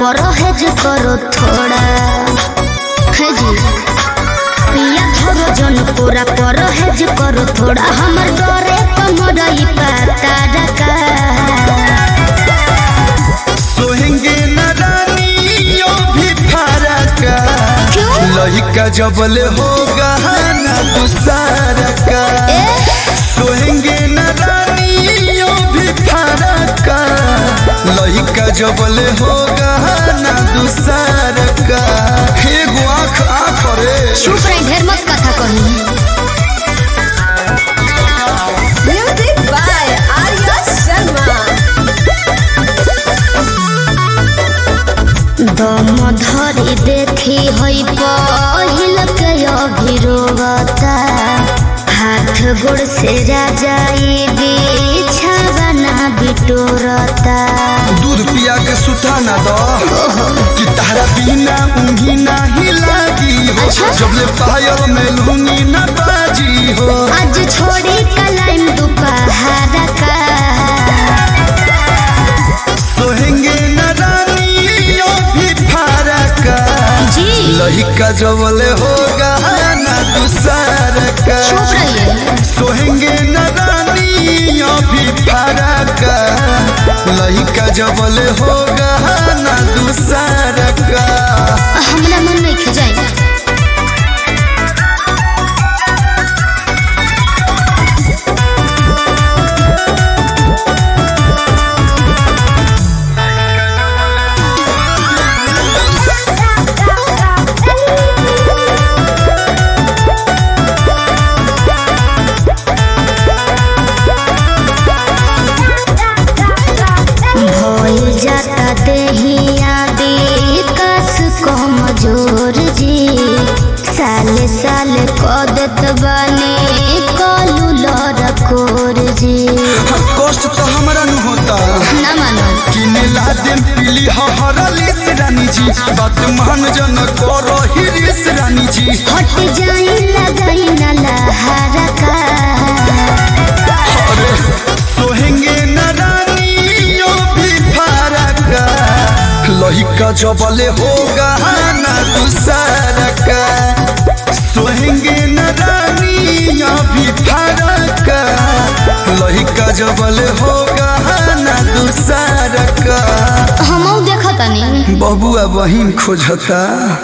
परहेज करो थोड़ा है जी पिया धरो जन पूरा परहेज करो थोड़ा हमर डरे कमरई पाता रका सोहेंगे न रानियो भी फरक क्यों लहिका जबल होगा ना दूसरा का ए सोहेंगे न रानियो भी फरक लहिका जबल होगा ना दूसरा का एगो आँख आँख रे चुप रही ढेर मत कथा कही Music by Arya Sharma. दम धरी देखी हई पहिल के अभिरोगता हाथ गोड़ से राजाई बिछावना बिटोरता दूध पिया के सुता न दो कि तारा बिना ऊँगी नहीं लागी हो अच्छा। जबले पायल में लूंगी न बाजी हो आज छोड़ी कलाइन दोपहर का सोहेंगे न रानियो भी फरक जी लहिका जबले होगा ना दूसर का चुप रहिए सोहेंगे न रानियो भी फरक लहिका जबले होगा ना दूसर का हमरा मन नहीं खिजाई भइल जाता देहिया कस कमजोर जी साले साले कदत बने कलू लड़कोर जी कष्ट तो हमरा न होता ना मानो किने ला दिन पीली हरली से रानी जी बात मान जन करो हिरिस रानी जी हट जाई लगाई ना लहरा का अरे सोहेंगे न रानियो भी फरक लहिका जबले होगा ना दूसरा का सोहेंगे न रानियो भी फरक लहिका जबले होगा ना दूसरा का हमऊ देखतानी बबुआ बहिन खोजता